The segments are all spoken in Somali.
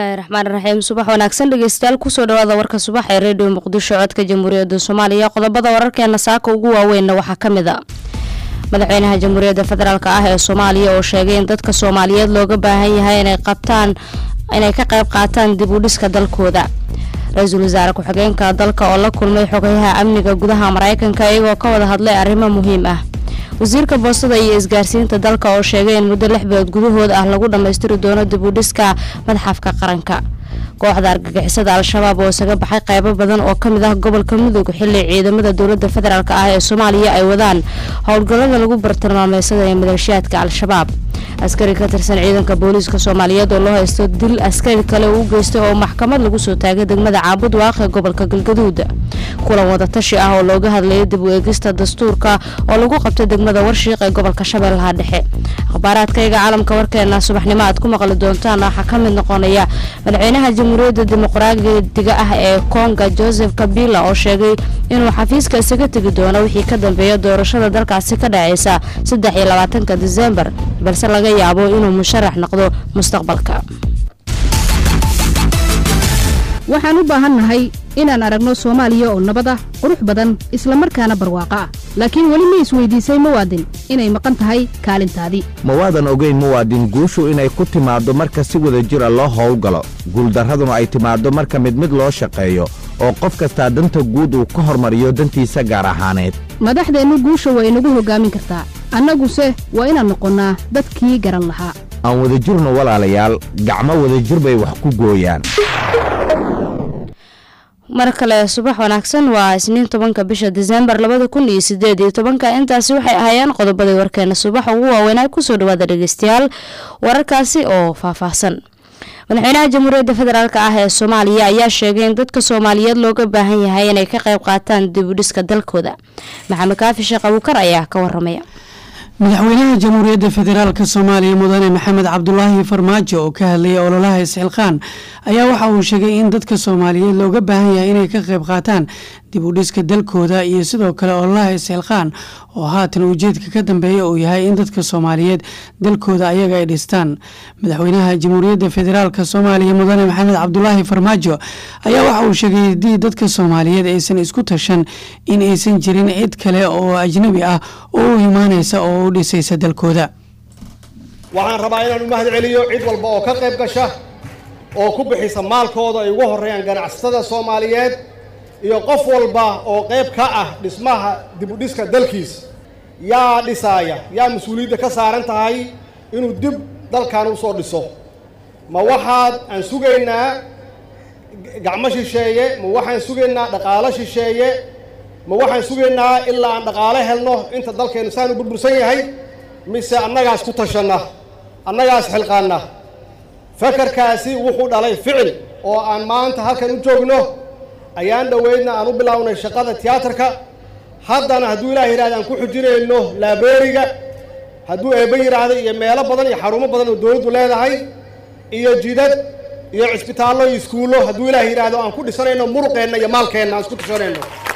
bismillaahi raxmaan raxiim subax wanaagsan dhegeystayaal kusoo dhawaada warka subax ee redio muqdisho codka jamhuuriyadda soomaaliya qodobada wararkeena saaka ugu waaweynna waxaa ka mid a madaxweynaha jamhuuriyadda federaalk ah ee soomaaliya oo sheegay in dadka soomaaliyeed looga baahan yahay inay qabtaan inay ka qayb qaataan dib u dhiska dalkooda ra-iisul wasaare ku-xigeenka dalka oo la kulmay xogayaha amniga gudaha mareykanka iyagoo ka wada hadlay arrimo muhiim ah wasiirka boostada iyo isgaarsiinta dalka oo sheegay in muddo lix bilood gudahood ah lagu dhammaystiri doono dib u dhiska madxafka qaranka kooxda argagixisada al-shabaab oo isaga baxay qaybo badan oo kamid ah gobolka mudug xili ciidamada dowlada federaalk ah ee soomaaliya ay wadaan howlgallada lagu bartilmaameysadaya maleeshiyaadka al-shabaab askari ka tirsan ciidanka booliiska soomaaliyeed oo loo haysto dil askari kale uu geystay oo maxkamad lagu soo taagay degmada caabud waaq ee gobolka galgaduud kulan wadatashi ah oo looga hadlayay dib u eegista dastuurka oo lagu qabtay degmada warshiiq ee gobolka shabeellaha dhexe akhbaaraadkayga caalamka warkeena subaxnimo aad ku maqli doontaan waxaa ka mid noqonaya madaxweynaha jamhuuriyadda dimuqraadiga ah ee konga joseph kabila oo sheegay inuu xafiiska isaga tegi doono wixii ka dambeeya doorashada dalkaasi ka dhaceysa saddex iyo labaatanka disembar balse laga yaabo inuu musharax noqdo mustaqbalka waxaan u baahannahay inaan aragno soomaaliya oo nabad ah qurux badan islamarkaana barwaaqo ah laakiin weli ma isweydiisay muwaadin inay maqan tahay kaalintaadii ma waadan ogayn muwaadin guushu inay ku timaaddo marka si wada jira loo howlgalo guuldarraduna ay timaaddo marka mid mid loo shaqeeyo oo qof kastaa danta guud uu ka hormariyo dantiisa gaar ahaaneed madaxdeennu guusha waa inagu hoggaamin kartaa annaguse waa inaan noqonnaa dadkii garan lahaa aan wadajirno walaalayaal gacmo wadajir bay wax ku gooyaan mar kale subax wanaagsan waa isniin tobanka bisha disembar labada kun iyo sideed iyo tobanka intaasi waxay ahaayeen qodobadii warkeena subax ugu waaweynaa kusoo dhawaada dhegeystayaal wararkaasi oo faahfaahsan madaxweynaha jamhuuriyadda federaalk ah ee soomaaliya ayaa sheegay in dadka soomaaliyeed looga baahan yahay inay ka qayb qaataan dib u dhiska dalkooda maxamed kaafi sheekh abuukar ayaa ka waramaya madaxweynaha jamhuuriyadda federaalka soomaaliya mudane maxamed cabdulaahi farmaajo oo ka hadlayay ololaha isxilqaan ayaa waxa uu sheegay in dadka soomaaliyeed looga baahan yahay inay ka qayb qaataan dib u dhiska dalkooda iyo sidoo kale ololaha isxilqaan oo haatan ujeedka ka dambeeya uu yahay in dadka soomaaliyeed dalkooda ayaga ay dhistaan madaxweynaha jamhuuriyadda federaalka soomaaliya mudane maxamed cabdulaahi farmaajo ayaa waxa uu sheegay haddii dadka soomaaliyeed aysan isku tashan in aysan jirin cid kale oo ajnabi ah oo u imaanaysa oo u dhisaysa dalkooda waxaan rabaa inaan u mahad celiyo cid walba oo ka qayb gasha oo ku bixisa maalkooda ay ugu horreeyaan ganacsatada soomaaliyeed iyo qof walba oo qayb ka ah dhismaha dib u dhiska dalkiisa yaa dhisaaya yaa mas-uuliyadda ka saaran tahay inuu dib dalkan u soo dhiso ma waxaad aan sugaynaa gacmo shisheeye ma waxaan sugaynaa dhaqaalo shisheeye ma waxaan sugaynaa ilaa aan dhaqaalo helno inta dalkeennu saanu burbursan yahay mise annagaas ku tashanna annagaas xilqaanna fakarkaasi wuxuu dhalay ficil oo aan maanta halkan u joogno ayaan dhoweydna aan u bilownay shaqada tiyaatarka haddana hadduu ilaah yidhahda aan ku xujinayno laabeeriga hadduu eebba yidhaahda iyo meelo badan iyo xarumo badan oo dowladdu leedahay iyo jidad iyo cisbitaallo iyo iskuullo hadduu ilaah yidhaahdo aan ku dhisanayno muruqeenna iyo maalkeenna aan isku tashanayno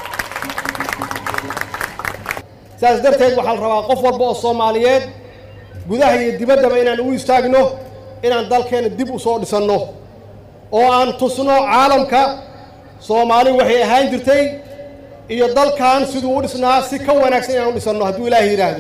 saas darteed waxaa la rabaa qof walba oo soomaaliyeed gudaha iyo dibaddaba inaan ugu istaagno inaan dalkeenna dib u soo dhisanno oo aan tusno caalamka soomaali waxay ahaan jirtay iyo dalkan siduu u dhisnaa si ka wanaagsan inaan u dhisanno hadduu ilaahay yidhaahdo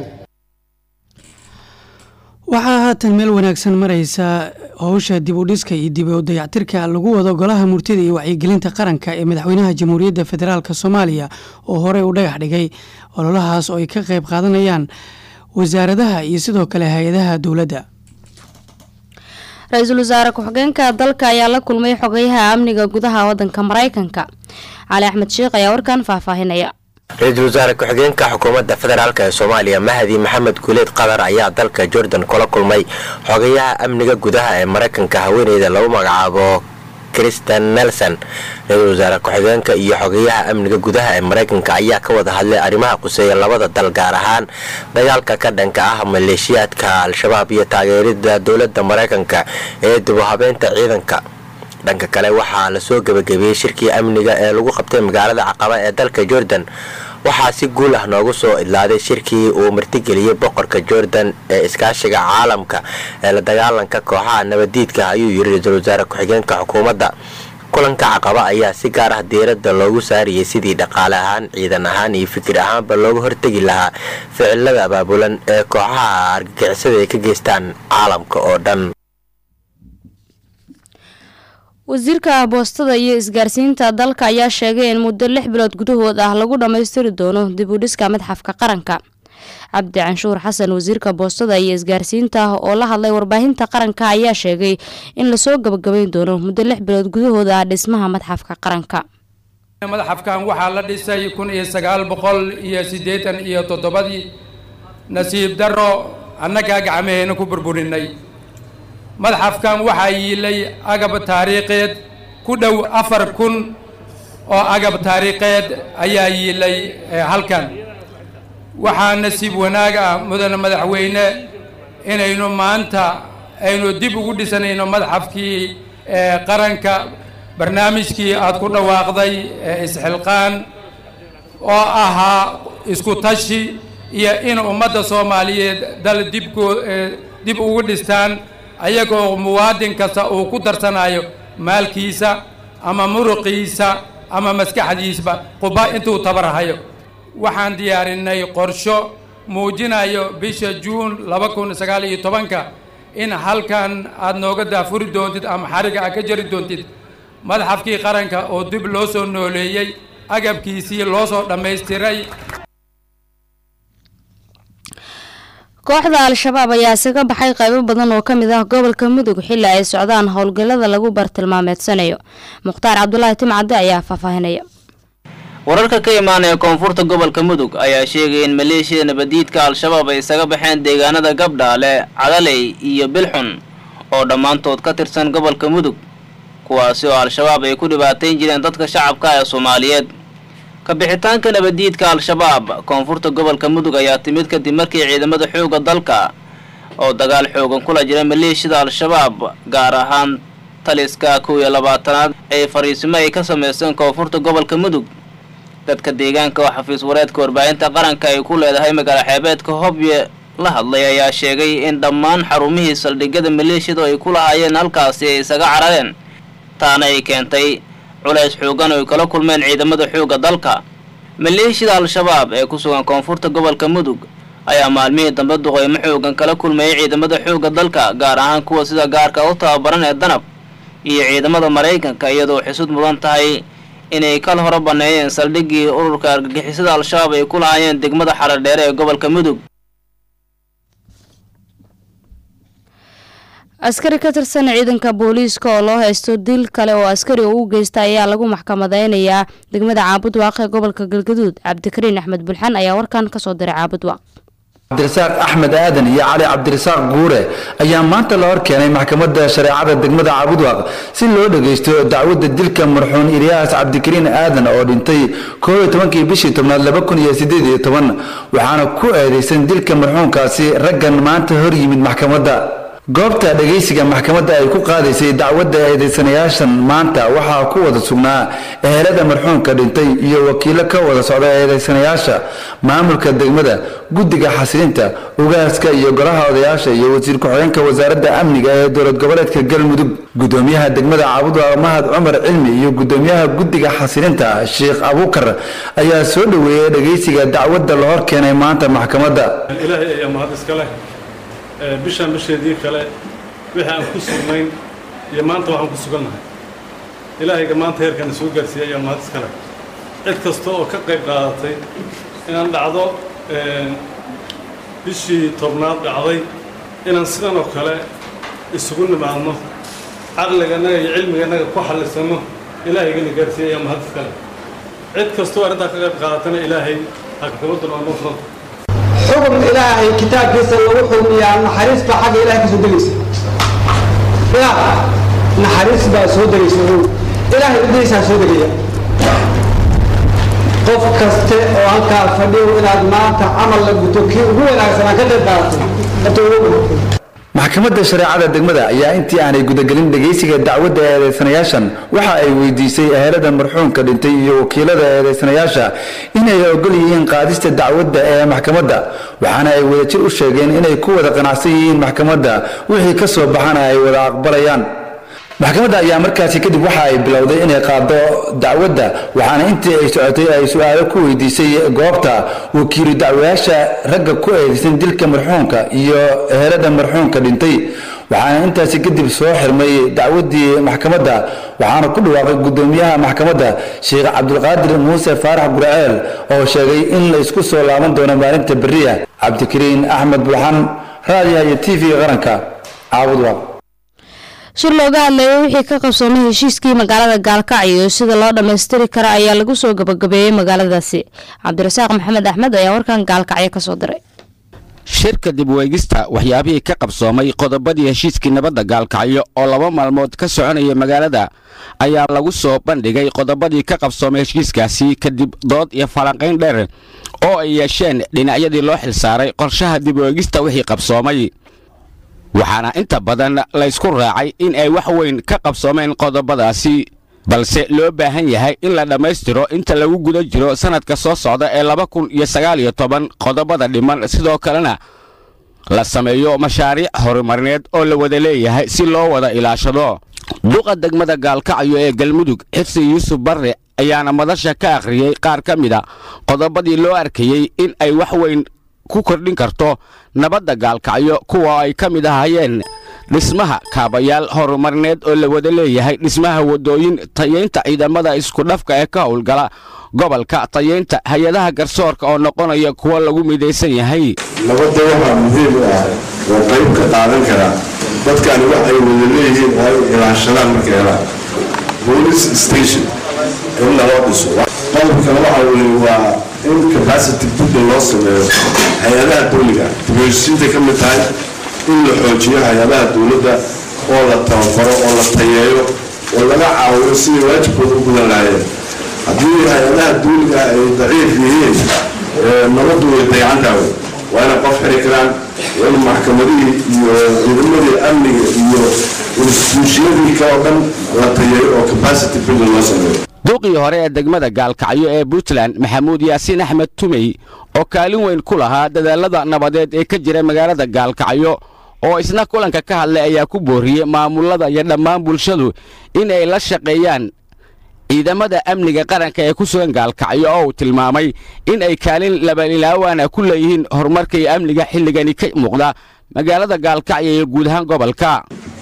waxaa haatan meel wanaagsan maraysa howsha dib u dhiska iyo dib u dayactirka lagu wado golaha murtida iyo wacyigelinta qaranka ee madaxweynaha jamhuuriyadda federaalk soomaaliya oo horey u dhagax dhigay ololahaas oo ay ka qayb qaadanayaan wasaaradaha iyo sidoo kale hay-adaha dowladda ra-iisul wasaare ku-xigeenka dalka ayaa la kulmay xogayaha amniga gudaha wadanka mareykanka cali axmed sheekh ayaa warkan faahfaahinaya ra-iisul wasaare ku-xigeenka xukuumadda federaalk ee soomaaliya mahdi maxamed guuleed qatar ayaa dalka jordan kula kulmay xogayaha amniga gudaha ee mareykanka haweeneyda lagu magacaabo kristen nelson ra-iisul wasaare ku-xigeenka iyo xogayaha amniga gudaha ee mareykanka ayaa ka wada hadlay arrimaha quseeya labada dal gaar ahaan dagaalka ka dhanka ah maleeshiyaadka al-shabaab iyo taageerida dowladda mareykanka ee dib u habeynta ciidanka dhanka kale waxaa lasoo gebagabeeyey shirkii amniga ee lagu qabtay magaalada caqaba ee dalka jordan waxaa si guul ah noogu soo idlaaday shirkii uu martigeliyey boqorka jordan ee iskaashiga caalamka ee la dagaalanka kooxaha nabadiidka ayuu yiri ra-iisul wasaare ku-xigeenka xukuumadda kulanka caqaba ayaa si gaar ah diiradda loogu saarayay sidii dhaqaale ahaan ciidan ahaan iyo fikir ahaanba looga hortegi lahaa ficilada abaabulan ee kooxaha argagixisada ay ka geystaan caalamka oo dhan wasiirka boostada iyo isgaarsiinta dalka ayaa sheegay in muddo lix bilood gudahood ah lagu dhammaystiri doono dib u dhiska madxafka qaranka cabdi canshuur xasan wasiirka boostada iyo isgaarsiinta oo la hadlay warbaahinta qaranka ayaa sheegay in lasoo gabagabayn doono muddo lix bilood gudahood ah dhismaha madxafka qaranka madxafkan waxaa la dhisay kun iyo sagaal boqol iyo siddeetan iyo toddobadii nasiib darro annagaa gacmaheena ku burburinay madxafkan waxaa yiilay agab taariikheed ku dhow afar kun oo agab taariikheed ayaa yiilay halkan waxaa nasiib wanaag ah mudane madaxweyne inaynu maanta aynu dib ugu dhisanayno madxafkii qaranka barnaamijkii aada ku dhawaaqday isxilqaan oo ahaa isku tashi iyo in ummadda soomaaliyeed dal dibkoo dib ugu dhistaan ayagoo muwaadin kasta uu ku darsanayo maalkiisa ama muruqiisa ama maskaxdiisba quba intuu tabarhayo waxaan diyaarinay qorsho muujinayo bisha juun laba kun sagaal iyo tobanka in halkan aada nooga daafuri doontid ama xariga aad ka jari doontid madxafkii qaranka oo dib loo soo nooleeyey agabkiisii loo soo dhammaystiray kooxda al-shabaab ayaa isaga baxay qaybo badan oo kamid ah gobolka mudug xili ay socdaan howlgallada lagu bartilmaameedsanayo mukhtaar cabdulaahi timcadde ayaa faahfaahinaya wararka ka imaanaya koonfurta gobolka mudug ayaa sheegaya in maleeshiyada nabadiidka al-shabaab ay isaga baxeen deegaanada gabdhaale cadaley iyo bilxun oo dhammaantood ka tirsan gobolka mudug kuwaasi oo al-shabaab ay ku dhibaatayn jireen dadka shacabka ee soomaaliyeed kabixitaanka nabadiidka al-shabaab koonfurta gobolka mudug ayaa timid kadib markii ciidamada xoogga dalka oo dagaal xoogan kula jira maleeshiyada al-shabaab gaar ahaan taliska kow iyo labaatanaad ay fariisimo ay ka sameysteen koonfurta gobolka mudug dadka deegaanka oo xafiis wareedka warbaahinta qaranka ay ku leedahay magaalo xeebeedka hobye la hadlay ayaa sheegay in dhammaan xarumihii saldhigyada maleeshiyadu ay ku lahaayeen halkaasi ay isaga carareen taana ay keentay culays xoogan oo ay kala kulmeen ciidamada xoogga dalka maleeshiyada al-shabaab ee ku sugan koonfurta gobolka mudug ayaa maalmihii dambe duqeymo xoogan kala kulmayay ciidamada xoogga dalka gaar ahaan kuwa sida gaarka u tababaran ee danab iyo ciidamada maraykanka iyadoo xisud mudan tahay inay kal hore banneeyeen saldhiggii ururka argagixisada al-shabaab ay ku lahaayeen degmada xaradheere ee gobolka mudug askari ka tirsan ciidanka booliiska oo loo haysto dil kale oo askari uu u geysta ayaa lagu maxkamadeynayaa degmada caabudwaaq ee gobolka galgaduud cabdikariin axmed bulxan ayaa warkan kasoo diray caabudwaaq cabdirasaaq axmed aadan iyo cali cabdirasaaq guure ayaa maanta la hor keenay maxkamadda shareecada degmada caabudwaaq si loo dhagaysto dacwadda dilka marxuun ilyaas cabdikariin aadan oo dhintay koob iyo tobankii bishii tobnaad laba kun iyo sideed iyo toban waxaana ku eedeysan dilka marxuunkaasi raggan maanta hor yimid maxkamadda goobta dhagaysiga maxkamadda ay ku qaadaysay dacwadda eedeysanayaashan maanta waxaa ku wada sugnaa ehelada marxuumka dhintay iyo wakiilo ka wada socda eedeysanayaasha maamulka degmada guddiga xasilinta ugaaska iyo golaha odayaasha iyo wasiir ku-xigeenka wasaaradda amniga ee dowlad goboleedka galmudug gudoomiyaha degmada caabudwaaq mahad cumar cilmi iyo gudoomiyaha guddiga xasilinta sheekh abuukar ayaa soo dhoweeyey dhagaysiga dacwadda la hor keenay maanta maxkamadda bishaan bisheedii kale wixii aan ku sugnayn iyo maanta waxaan ku sugannahay ilaahayga maanta heerkana soo gaarsiiyey ayaa mahad iskale cid kasta oo ka qayb qaadatay inaan dhacdo bishii tobnaad dhacday inaan sidan oo kale isugu nimaadno caqliganaga iyo cilmiganaga ku xallisanno ilahaygana gaarsiiyey ayaa mahad iskale cid kastoo arrintaa ka qayb qaadatana ilaahay hakakabadan oo noo fudanta xukun ilaahay kitaabkiisa lagu xukmiyaa naxariis baa xagga ilahay ka soo degaysa ya naxariis baa soo degaysa ilaahay udaysaa soo degaya qof kaste oo halkaa fadhiyo inaad maanta camal la guto kii ugu wanaagsanaa ka qayb qaadatay maxkamadda shareecada degmada ayaa intii aanay gudagelin dhegaysiga dacwadda eedeysanayaashan waxa ay weydiisay ehelada marxuumka dhintay iyo wakiilada eedeysanayaasha inay ogol yihiin qaadista dacwadda ee maxkamadda waxaana ay wadajir u sheegeen inay ku wada qanacsan yihiin maxkamadda wixii ka soo baxana ay wada aqbalayaan maxkamadda ayaa markaasi kadib waxa ay bilowday inay qaado dacwadda waxaana intii ay socotay ay su-aalo ku weydiisay goobta wakiilu dacwayaasha ragga ku eedeysan dilka marxuumka iyo ehelada marxuumka dhintay waxaana intaasi kadib soo xirmay dacwaddii maxkamadda waxaana ku dhawaaqay guddoomiyaha maxkamadda sheekh cabdulqaadir muuse faarax guraceel oo sheegay in la isku soo laaban doono maalinta beriya cabdikariin axmed bulxan raadiyaha iyo t v qaranka caabudwaaq shir looga hadlayay wixii ka qabsoomay heshiiskii magaalada gaalkacyo sida loo dhammaystiri kara ayaa lagu soo gabagabeeyey magaaladaasi cabdirasaaq maxamed axmed ayaa warkan gaalkacyo kasoo diray shirka dib weegista waxyaabihii ka qabsoomay qodobadii heshiiskii nabadda gaalkacyo oo laba maalmood ka soconaya magaalada ayaa lagu soo bandhigay qodobadii ka qabsoomay heshiiskaasi kadib dood iyo falanqayn dheer oo ay yeesheen dhinacyadii loo xilsaaray qorshaha dib weegista wixii qabsoomay waxaana inta badan laysku raacay in ay wax weyn ka qabsoomeen qodobadaasi balse loo baahan yahay in la dhammaystiro inta lagu guda jiro sannadka soo socda ee laba kun iyo sagaal iyo toban qodobada dhiman sidoo kalena la sameeyo mashaariic horumarineed oo la wada leeyahay si loo wada ilaashado duqa degmada gaalkacyo ee galmudug xirsi yuusuf barre ayaana madasha ka akhriyey qaar ka mida qodobadii loo arkayey in ay wax weyn ku kordhin karto nabadda gaalkacyo kuwa ay ka mid ahayeen dhismaha kaabayaal horumarineed oo la wada leeyahay dhismaha waddooyin tayaynta ciidamada iskudhafka ee ka howlgala gobolka tayaynta hay-adaha garsoorka oo noqonaya kuwa lagu midaysan yahay nabadda waxaa muhiim u ah oo qayb ka qaadan karaa dadkani wax ay wada leeyihiin oo ay ilaashadaan marka helaan police station in naloo dhiso qodobkana waxa weye waa in capacity building loo sameeyo hay-adaha dowliga dibheshiinta ka mid tahay in la xoojiyo hay-adaha dowladda oo la tababaro oo la tayeeyo oo laga caawiyo sidii waajibkooda u gudan lahaayeen haddii hay-adaha dowliga ay daciif yihiin nabaddu way dayacantahay waa inay qof xiri karaan waa in maxkamadihii iyo ciidamadii amniga iyo instituushiyadii ka oo dhan la tayeeyo oo capacity building loo sameeyo duqii hore ee degmada gaalkacyo ee puntland maxamuud yaasiin axmed tumey oo kaalin weyn ku lahaa dadaalada nabadeed ee ka jira magaalada gaalkacyo oo isna kulanka ka hadlay ayaa ku booriyey maamulada iyo dhammaan bulshadu in ay la shaqeeyaan ciidamada amniga qaranka ee ku sugan gaalkacyo oo uu tilmaamay in ay kaalin labalilaawaana ku leeyihiin horumarka iyo amniga xilligani ka muuqda magaalada gaalkacyo iyo guud ahaan gobolka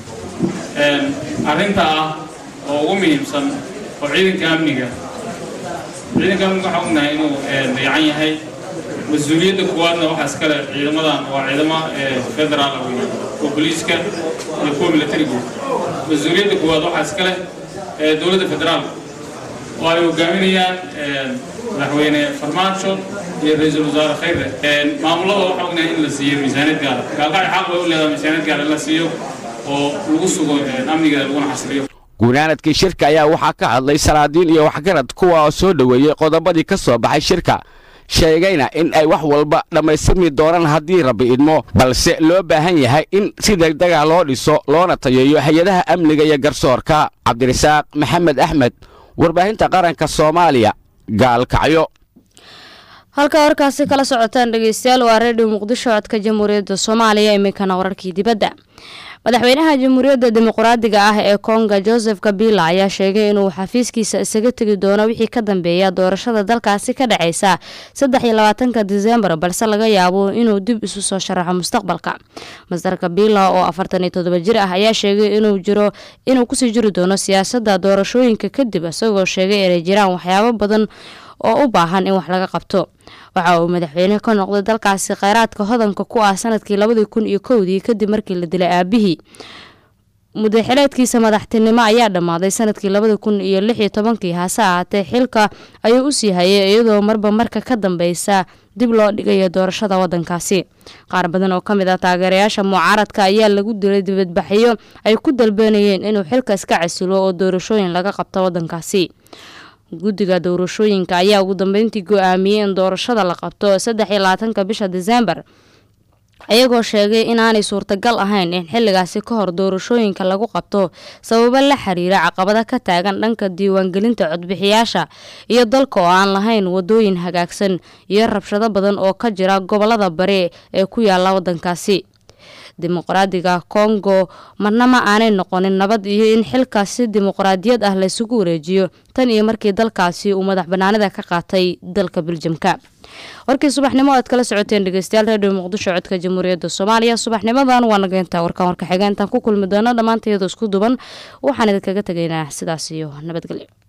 arrinta ah oo ugu muhiimsan oo ciidanka amniga ciidanka amniga waxaa ognahay inuu dayacan yahay mas-uuliyadda kuwaadna waxaa iskale ciidamadan waa ciidamo federaal wey kuwa booliiska iyo kuwa militariga mas-uuliyadda kuwaad waxaa iskale dowladda federaalka oo ay hogaaminayaan madaxweyne farmaajo iyo ra-iisul wasaare khayre maamulada waxaa ognahay in la siiyo miisaaniyad gaara gaalkacyo xaq bay u leedahay miisaaniyad gaara in la siiyo oo lagu sugo amniga laguna xasiliyo guunaanadkii shirka ayaa waxaa ka hadlay salaadiin iyo waxgarad kuwa oo soo dhoweeyey qodobadii ka soo baxay shirka sheegayna in ay wax walba dhammaystirmi doonaan haddii rabbi idmo balse loo baahan yahay in si degdega loo dhiso loona tayeeyo hay-adaha amniga iyo garsoorka cabdirasaaq maxamed axmed warbaahinta qaranka soomaaliya gaalkacyo halka warkaasi kala socotaan dhegeystayaal waa reediyo muqdisho codka jamhuuriyadda soomaaliya iminkana wararkii dibadda madaxweynaha jamhuuriyadda dimuqraadiga ah ee konga joseph kabila ayaa sheegay inuu xafiiskiisa isaga tegi doono wixii ka dambeeya doorashada dalkaasi ka dhaceysa saddex iyo labaatanka disembar balse laga yaabo inuu dib isu soo sharaxo mustaqbalka master kabila oo afartan iyo todoba jir ah ayaa sheegay inuu jiro inuu kusii jiri doono siyaasadda doorashooyinka kadib isagoo sheegay inay jiraan waxyaabo badan oo u baahan in wax laga qabto waxa uu madaxweyne ka noqday dalkaasi kheyraadka hodanka ku ah sanadkii labadii kun iyo kowdii kadib markii la dilay aabihii mudaxileedkiisa madaxtinimo ayaa dhammaaday sanadkii labada kun iyo lix iyo tobankii hase ahaatee xilka ayuu usii hayay iyadoo marba marka ka dambeysa dib loo dhigayo doorashada wadankaasi qaar badan oo kamid ah taageerayaasha mucaaradka ayaa lagu dilay dibadbaxyo ay ku dalbanayeen inuu xilka iska casilo oo doorashooyin laga qabto wadankaasi guddiga doorashooyinka ayaa ugu dambeyntii go-aamiyey in doorashada la qabto saddex iyo labaatanka bisha disembar ayagoo sheegay inaanay suurtagal ahayn in xilligaasi ka hor doorashooyinka lagu qabto sababo la xiriira caqabada ka taagan dhanka diiwaangelinta codbixiyaasha iyo dalka oo aan lahayn wadooyin hagaagsan iyo rabshado badan oo ka jira gobolada bari ee ku yaala wadankaasi dimuqraadiga kongo marna ma aanay noqonin nabad iyo in xilkaasi dimuqraadiyad ah laysugu wareejiyo tan iyo markii dalkaasi uu madax banaanida ka qaatay dalka biljamka warkii subaxnimo aad kala socoteen dhegeystayaal redio muqdisho codka jamhuuriyadda soomaaliya subaxnimadan waa nageyntaa warkaan warka xigeentaan ku kulmi doona dhammaantayadoo isku duban waxaan idinkaga tegaynaa sidaas iyo nabadgelyo